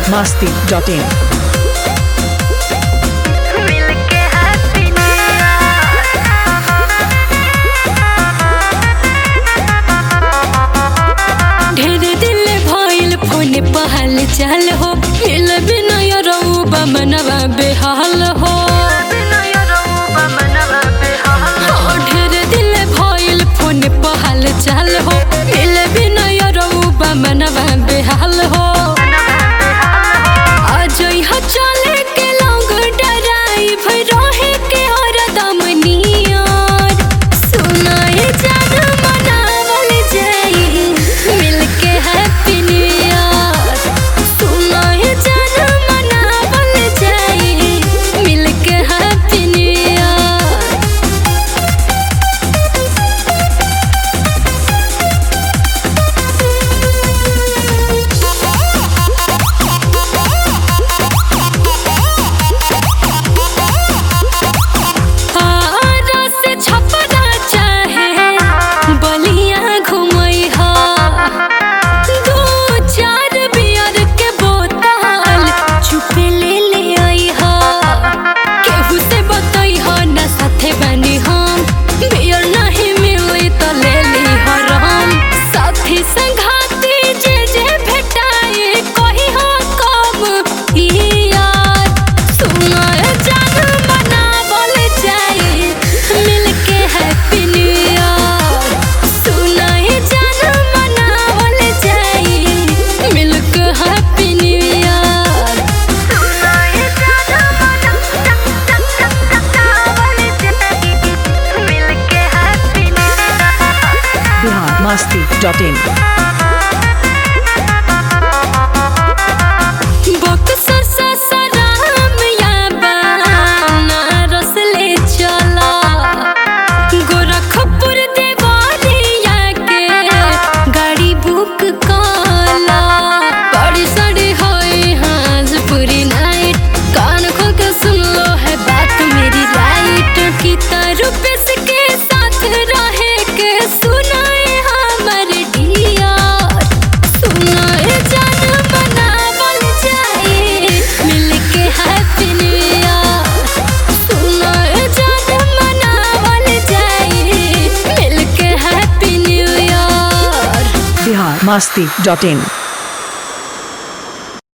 masti.in. मिलके happy ढेर दिल भइल फोन पहल चल हो मिल बिना रउबा मनवा बेहाल हो हाँ, ढेर दिल भइल फोन पहल चल हो मिल बिना रउबा मनवा बेहाल हो आज यहाँ चले के लोग डराई भई रहे के हरदम नियर सुनाए जान मनावल जाई मिलके हैप्पी न्यू ईयर सुनाए जान मनावल जाई मिलके हैप्पी न्यू ईयर आरा से छपरा चाहे बलिया घुमई हा दो चार बियर के बोतल चुपे ले ले आई हा केहू से बतई हा ना साथे बनी हम बियर नहीं मिली तो ले ली हरम साथी संघाती जे जे भेटाए कही हा कब ई यार सुनाए जान मनावल जाए मिलके हैप्पी न्यू ईयर सुनाए जान मनावल जाए मिलके हैप्पी न्यू ईयर मिलके happy Bihar masti.in. Buxar Sasaram या बनारस ले चला गोरखपुर देवालिया के गाड़ी बुक काला बड़ी सड़ी होई हाजपुरी नाइट कान खोल के सुन लो है बात मेरी राइट की रुपये के साथ रहे के सुनाए हमर डियर सुनाए जान मनावल जाए मिलके हैप्पी न्यू ईयर सुनाए जान मनावल जाए मिलके happy new year Bihar masti.in.